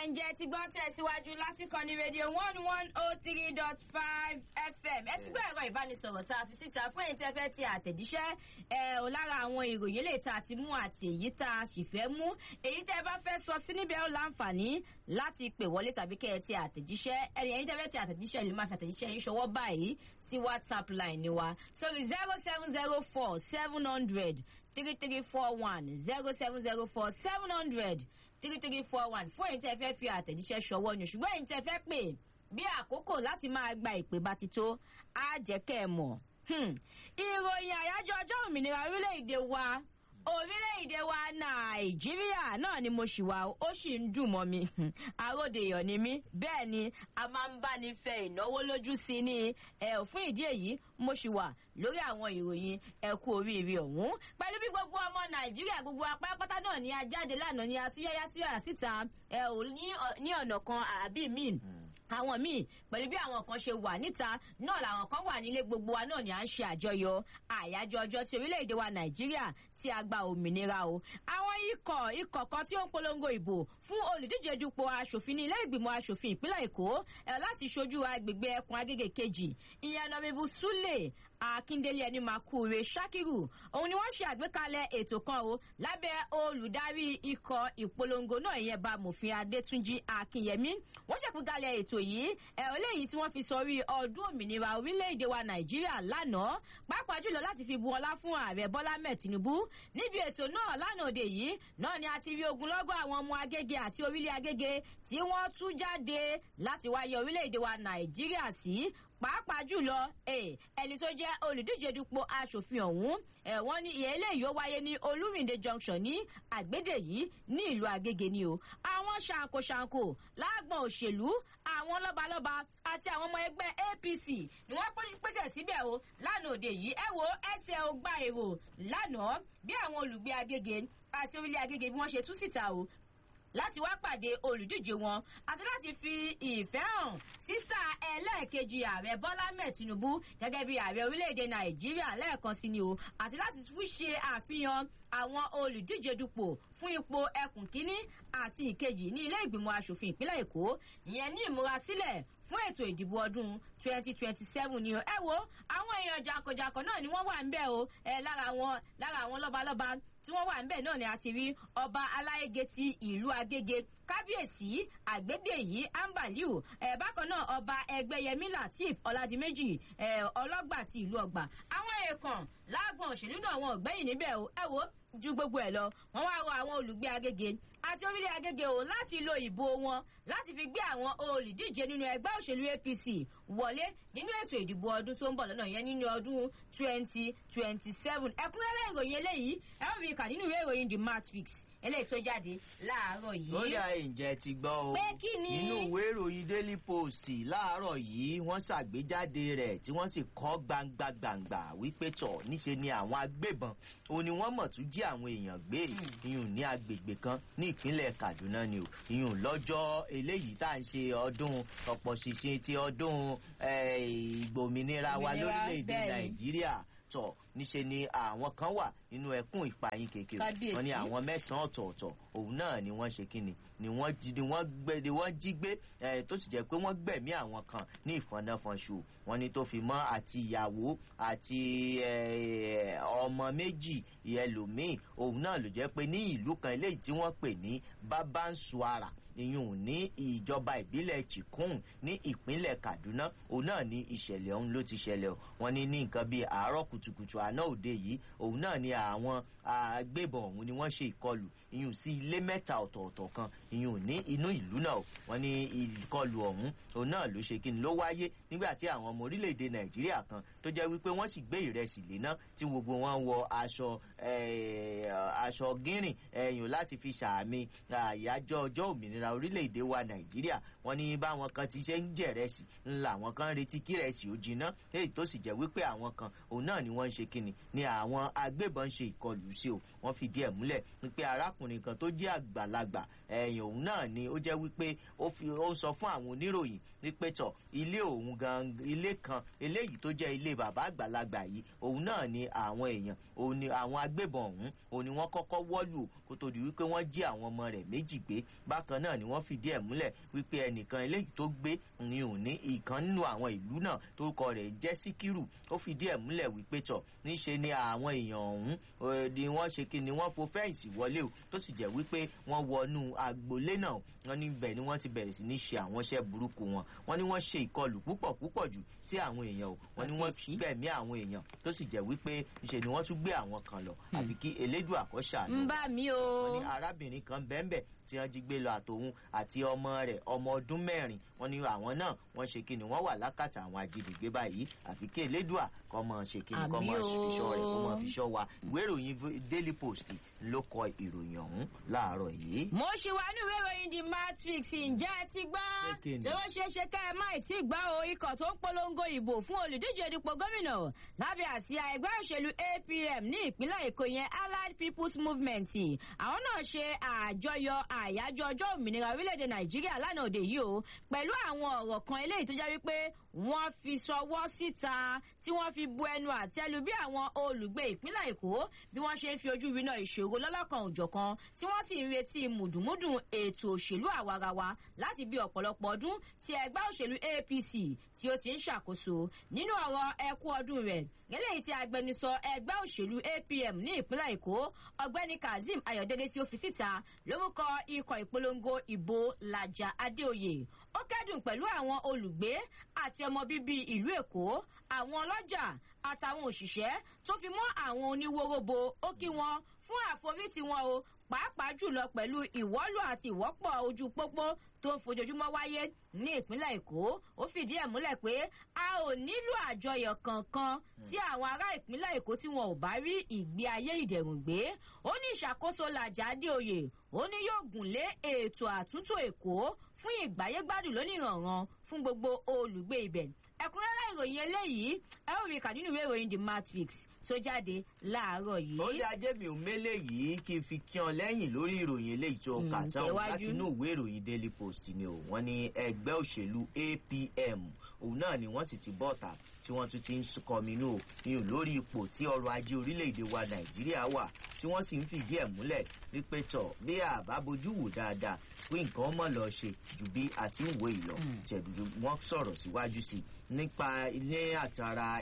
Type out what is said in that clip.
ǹjẹ́ ti gbọ́ tẹ̀síwájú láti kàn ní rédíò one one oh three dot five fm ẹ ti gbọ́ ẹ̀rọ ìbánisọ̀rọ̀ tá a fi síta fún èyí tẹ́ fẹ́ ti àtẹ̀jíṣẹ́ ẹ ò lára àwọn ìròyìn lè tá a ti mú àti èyí tá a sì fẹ́ mú èyí tẹ́ bá fẹ́ sọ sí níbẹ̀ ó láǹfààní láti pè wọlé tàbí kẹ́ ẹ ti àtẹ̀jíṣẹ́ ẹ̀yìn tẹ́ fẹ́ ti àtẹ̀jíṣẹ́ ìlú máa fi àtẹ̀jíṣẹ́ yín ṣọwọ́ báyìí sí whatsapp line ni wa sórí zero seven zero four seven hundred three three four one zero seven zero four seven hundred three three four one fún èyí tẹ́ fẹ́ fi àtẹ̀jíṣẹ́ ṣọwọ́ ni ṣùgbọ́n èyí tẹ́ fẹ́ pè bí àkókò láti máa gba ìpè bá ti tó á jẹ́ kẹ́ ẹ mọ̀. ìròyìn àyájọ́ ọjọ́ òmìnira orílẹ̀-èdè wa orílẹ̀-èdè wa nàìjíríà náà ni mo ṣì wà ó sì ń dùn mọ́ mi àròdèyàn ni mí bẹ́ẹ̀ ni a máa ń bá ní fẹ́ ìnáwó lójú sí ní ẹ̀ fún ìdí èyí mo ṣì wà lórí àwọn ìròyìn ẹ̀kú oríire ọ̀hún pẹ̀lú bí gbogbo ọmọ nàìjíríà gbogbo apárápátá náà ni a jáde lánàá ni a tún yáyá sí ọ̀yà síta ẹ̀ ò ní ọ̀nà kan àbí míì àwọn míì pẹ̀lú bí àwọn kan ṣe wà níta náà làwọn kan wà nílé gbogbo wa náà ni à ń ṣe àjọyọ̀ àyájọ́ ọjọ́ tí orílẹ̀-èdè wa nàìjíríà tí a gba òmìnira o. àwọn ikọ̀ ikọ̀ kan tí ó ń polongo ìbò fún olùdíje dupò aṣòfin ní ilé ìgbìmọ̀ aṣòfin ìpínlẹ̀ èkó láti ṣojú agbègbè ẹkùn agége kejì ìyẹn nọmẹbù súlẹ̀ akíndélé ẹni makure sakiru òun ni wọn ṣe àgbékalẹ ètò kan o lábẹ olùdarí ikọ ìpolongo náà ìyẹn bá mòfin adétúnjì akínyẹmí wọn ṣàgbékalẹ ètò yìí ẹ eléyìí tí wọn fi sọrí ọdún òmìnira orílẹ̀-èdè wa nàìjíríà lánàá pàápàá jùlọ láti fi bu ọlá fún ààrẹ bọ́lá mẹ́ẹ̀ tinubu níbi ètò náà lánàá òde yìí náà ni a ti rí ogunlọ́gọ̀ àwọn ọmọ agége àti orílẹ̀ agége tí wọ́n tú jáde láti wáyé orílẹ̀-èdè wa nàìjíríà sí pàápàá jùlọ ẹni tó jẹ́ olùdíje dupò aṣòfin ọ̀hún wọ́n ní ìyẹn eléyìí ó wáyé ní olúrìndé junction ní àgbédè yìí ní ìlú àgègè ni o àwọn ṣàǹkóṣàǹkó láàgbọ̀n òṣèlú àwọn lọ́balọ́ba àti àwọn ọmọ ẹgbẹ́ apc ni wọ́n pèsè síbẹ̀ o lánàá òde yìí ẹ wo ẹsẹ̀ ọgbà èrò lánàá bí àwọn olùgbé agége àti orílẹ̀ agége bí wọ́n ṣe tú síta o láti wá pàdé olùdíje wọn àti láti fi ìfẹ́ hàn sísà ẹlẹ́ẹ̀kejì ààrẹ bọ́lá mẹ́ẹ̀ tinubu gẹ́gẹ́ bí ààrẹ orílẹ̀-èdè nàìjíríà lẹ́ẹ̀kan sí ni o àti láti tún ṣe àfihàn àwọn olùdíje dupò fún ipò ẹkùn kínní àti ìkejì ní ilé ìgbìmọ̀ asòfin ìpínlẹ̀ èkó ìyẹn ní ìmúrasílẹ̀ fún ètò ìdìbò ọdún twenty twenty seven ni o ẹ wo àwọn èèyàn jankan-jankan náà ni wọ́n wà ń bẹ̀ o ẹ lára àwọn lára àwọn lọ́balọ́ba tí wọ́n wà ń bẹ̀ náà ni a ti rí ọba aláyége ti ìlú agége kábíyèsí àgbédèyí ambaliu ẹ bákan náà ọba ẹgbẹyẹmí lateef ọládìméjì ẹ ọlọgbà ti ìlú ọgbà àwọn èèkàn láàgbọn òṣèlú náà wọn ò gbẹyìn níbẹ o ẹ wo ju gbogbo ẹ lọ wọn wá rọ àwọn olùgbé agége àti orílẹ̀ agége o láti lo ìbò wọn láti fi gbé àwọn olùdíje nínú ẹgbẹ́ òṣèlú apc wọlé nínú ètò ìdìbò ọdún tó ń bọ̀ lọ́nà yẹn nínú ọdún twenty twenty seven ẹ̀kúnrẹ́rẹ́ ìròyìn eléyìí ẹ ó rí i kà nínú ìwé ìròyìn the matrix eléyìí tó jáde láàárọ̀ yìí. ó dà ǹjẹ́ ti gbọ́ o pé kí ni. nínú ìwé ìròyìn daily post láàárọ̀ yìí wọ́n ṣàgbéjáde rẹ̀ tí wọ́n sì kọ́ gbangba gbangba wípé tọ̀ níṣe ni àwọn agbébọn o ni wọ́n mọ̀ tún jí àwọn èèyàn gbé ìyún ní agbègbè kan ní ìpínlẹ̀ kaduna ni o ìyún lọ́jọ́ eléyìí tá à ń ṣe ọdún ọ̀pọ̀ ṣìṣe ti ọdún ìgbòmìnira wa lórílẹ̀‐èdè nàìjíríà tọ̀ níṣe ni àwọn kan wà nínú ẹkún ìpayín kékeré wọn ni àwọn mẹ́sàn-án ọ̀tọ̀ọ̀tọ̀ òun náà ni wọ́n ṣe kíni ni wọ́n ni wọ́n gbé ni wọ́n jí gbé tó sì jẹ́ pé wọ́n gbẹ̀mí àwọn kan ní ìfọ̀nàfọ̀nṣù wọn ni tó fi mọ́ àti ìyàwó àti ọmọ méjì ẹlòmíì òun náà ló jẹ́ pé ní ìlú kan eléyìí tí wọ́n pè ní babansuara ìyún ní ìjọba ìbílẹ̀ chikun ní ìpínlẹ̀ kaduna òun náà ní ìṣẹ̀lẹ̀ ọ̀hún ló ti ṣẹlẹ̀ o wọn ní ní nǹkan bíi àárọ̀ kùtùkùtù àná òde yìí òun náà ní àwọn agbébọn ọ̀hún ni wọ́n ṣe ìkọlù ìyún sí ilé mẹ́ta ọ̀tọ̀ọ̀tọ̀ kan ìyún ní inú ìlú náà wọn ní ìkọlù ọ̀hún òun náà ló ṣe kí ni ló wáyé nígbà tí àwọn ọmọ orílẹ̀-èdè nàìjíríà kan tó jẹ́ wípé wọ́n sì gbé ìrẹsì léná tí gbogbo wọn wọ aṣọ aṣọ gírìn ẹ̀yùn láti fi ṣàmì àyájọ́ ọjọ́ òmìnira orílẹ̀-èdè wa nàìjíríà wọn ní báwọn kan ti ṣe ń jẹ̀rẹsì ńlá àwọn kan retí kírẹsì ó jiná èyí tó sì jẹ́ wípé àwọn kan òun náà ni wọ́n ń ṣe kíni ni àwọn agbébọn ṣe ìkọlù sí o wọ́n fìdí ẹ̀ múlẹ̀ wípé arákùnrin kan tó jẹ́ àgbàlagbà ẹ̀yìn òun náà ni ó jẹ́ wípé ó fi ó sọ fún àwọn oníròyìn wípé tọ̀ ilé òun gan ilé kan eléyìí tó jẹ́ ilé ilé bàbá àgbàlagbà yìí òun náà ni àwọn èèyàn òun ni àwọn agbébọn ọ̀hún òun ni wọ́n kọ́kọ́ wọ́lù kó tó di wípé wọ́n jí àwọn ọmọ rẹ̀ méjì gbé bákan náà ni wọ́n fìdí ẹ̀ múlẹ̀ wípé ẹnìkan eléyìí tó gbé ní òun ní ìkan nínú àwọn ìlú náà torúkọ rẹ̀ jẹ́ síkírù ó fìdí ẹ̀ múlẹ̀ wípé tọ̀ níṣe ni àwọn èèyàn ọ̀hún ni wọ́n ṣe kí ni wọ́n fo fẹ́ǹsì wọlé o tó sì jẹ́ wípé wọ́n wọnú agboolé náà wọ́n níbẹ̀ ni wọ́n ti bẹ̀rẹ̀ sí ní ṣe àwọn iṣẹ́ burúkú wọn wọ́n ní wọ́n ṣe ìkọlù púpọ̀ púpọ̀ jù sí àwọn èèyàn o wọ́n ní wọ́n gbẹ̀mí àwọn èèyàn tó sì jẹ́ wípé níṣe ni wọ́n tún gbé àwọn kan lọ àbí kí elédùn àkọ́ṣà ń bá mi o. wọ́n ní arábìnrin kan bẹ́ẹ̀ tí wọ́n jí gbé lọ àtòun àti ọmọ rẹ̀ ọmọ ọdún mẹ́rin wọ́n ní àwọn náà wọ́n ṣe kí ni wọ́n wà lákàtà àwọn ajínigbé báyìí àfi kí elédùà kọ́ mọ̀ ṣe kí ni kọ́ mọ̀ fiṣọ́ rẹ̀ kọ́ mọ̀ fiṣọ́ wa ìwé ìròyìn daily post ló kọ ìròyìn ọ̀hún láàárọ̀ yìí. mo ṣì wá ní ìwé ìròyìn the matrix ǹjẹ́ ẹ ti gbọ́ tí wọ́n ṣe é ṣe ká ẹ má tí gbọ́ o ikọ̀ tó ń polongo ìbò fún olùdíje dípò gómìnà lábẹ́ àsíá ẹgbẹ́ òṣèlú apm ní ìpínlẹ̀ èkó yẹn allied people's movement àwọn náà ṣe àjọyọ̀ àyájọ́ ọjọ́ òmìnira orílẹ̀-èdè nàìjíríà lánàá òde yìí o pẹ̀lú àwọn ọ̀rọ̀ kan eléyìí tó jẹ́ wípé wọ́n fi sọwọ́ síta tí wọ́n fi bu ẹnu àtẹ́lu bí àwọn olùgbé ìpínlẹ̀ èkó bí wọ́n ṣe ń fi ojú winá ìṣòro lọ́lọ́kan òjọ̀kan tí wọ́n sì ń retí mùdùmúdùn ètò òṣèlú àwarawa láti bí ọ̀pọ̀lọpọ̀ ọdún tí ẹgbẹ́ òṣèlú apc tí ó ti ń ṣàkóso nínú ọ̀rọ̀ ẹkú ọdún rẹ̀ eléyìí tí agbẹnusọ ẹgbẹ́ òṣèlú apm ní ìpínlẹ̀ èkó ọ̀gbẹ́ni kazeem ayọ̀dẹ́dẹ́ tí ó fi síta lórúkọ ikọ̀ ìpolongo ìbò làjà adéoyè ó kẹ́dùn pẹ̀lú àwọn olùgbé àti ọmọ bíbí ìlú èkó àwọn ọlọ́jà àtàwọn òṣìṣẹ́ tó fi mọ́ àwọn oníwóróbo ó kí wọn fún àforítì wọn o pàápàá jùlọ pẹ̀lú ìwọ́lù àti ìwọ́pọ̀ ojú pópó tó ń fojoojúmọ́ wáyé ní ìpínlẹ̀ èkó ó fìdí ẹ̀ múlẹ̀ pé a ò nílò àjọyọ̀ kankan tí àwọn ará ìpínlẹ̀ èkó tí wọn ò bá rí ìgbé ayé ìdẹ̀rùn gbé ó ní ìṣàkóso làjà adéoyè ó ní yóò gùn lé ètò àtúntò èkó fún ìgbáyégbádùn lónìrànràn fún gbogbo olùgbé ibẹ̀ ẹ̀kúnrẹ́rẹ́ ìròyìn eléyìí ẹ ó rí kà nínú ìwé ìròyìn the matrix tó jáde láàárọ̀ yìí. ó lé ajé mi ò mélé yìí kí n fi kí ọ lẹ́yìn lórí ìròyìn eléyìí tó kà tán láti inú ìwé ìròyìn daily post ni o wọ́n ní ẹgbẹ́ òṣèlú apm òun náà ni wọ́n sì ti bọ́ta tí wọ́n tún ti ń kọminú ní lórí ipò tí ọrọ̀ ajé orílẹ̀-èdè wa nàìjíríà wà tí wọ́n sì ń fìdí ẹ̀ múlẹ̀ wípé tọ̀ bí àbá bojú wò dáadáa pé nǹkan mọ̀ lọ ṣe ju bí àti ń wo ìlọ tẹ̀dùdù wọ́n sọ̀rọ̀ síwájú sí nípa ilé àtàrà